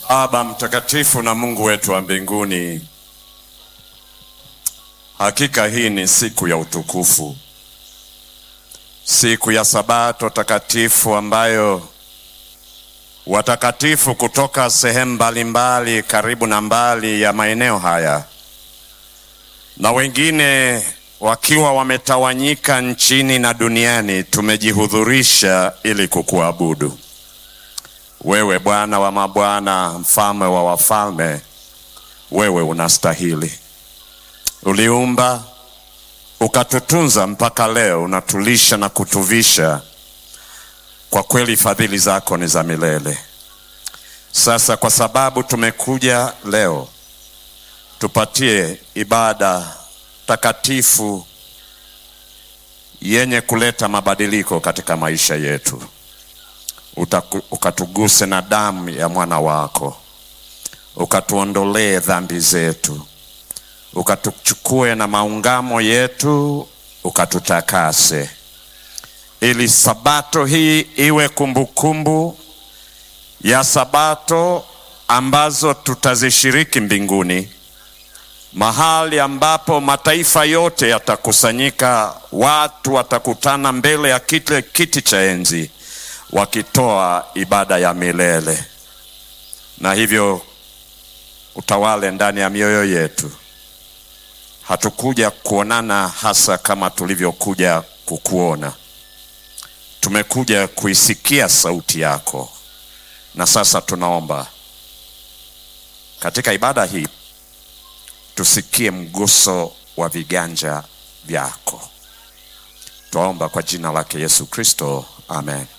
Baba mtakatifu na Mungu wetu wa mbinguni, hakika hii ni siku ya utukufu, siku ya Sabato takatifu ambayo watakatifu kutoka sehemu mbalimbali karibu na mbali ya maeneo haya na wengine wakiwa wametawanyika nchini na duniani tumejihudhurisha ili kukuabudu wewe, Bwana wa mabwana, mfalme wa wafalme. Wewe unastahili. Uliumba ukatutunza mpaka leo, unatulisha na kutuvisha. Kwa kweli fadhili zako ni za milele. Sasa kwa sababu tumekuja leo, tupatie ibada takatifu yenye kuleta mabadiliko katika maisha yetu. Utaku, ukatuguse na damu ya mwana wako, ukatuondolee dhambi zetu, ukatuchukue na maungamo yetu, ukatutakase, ili sabato hii iwe kumbukumbu kumbu ya sabato ambazo tutazishiriki mbinguni, mahali ambapo mataifa yote yatakusanyika, watu watakutana mbele ya kile kiti cha enzi wakitoa ibada ya milele, na hivyo utawale ndani ya mioyo yetu. Hatukuja kuonana hasa kama tulivyokuja kukuona, tumekuja kuisikia sauti yako, na sasa tunaomba katika ibada hii tusikie mguso wa viganja vyako. Twaomba kwa jina lake Yesu Kristo, amen.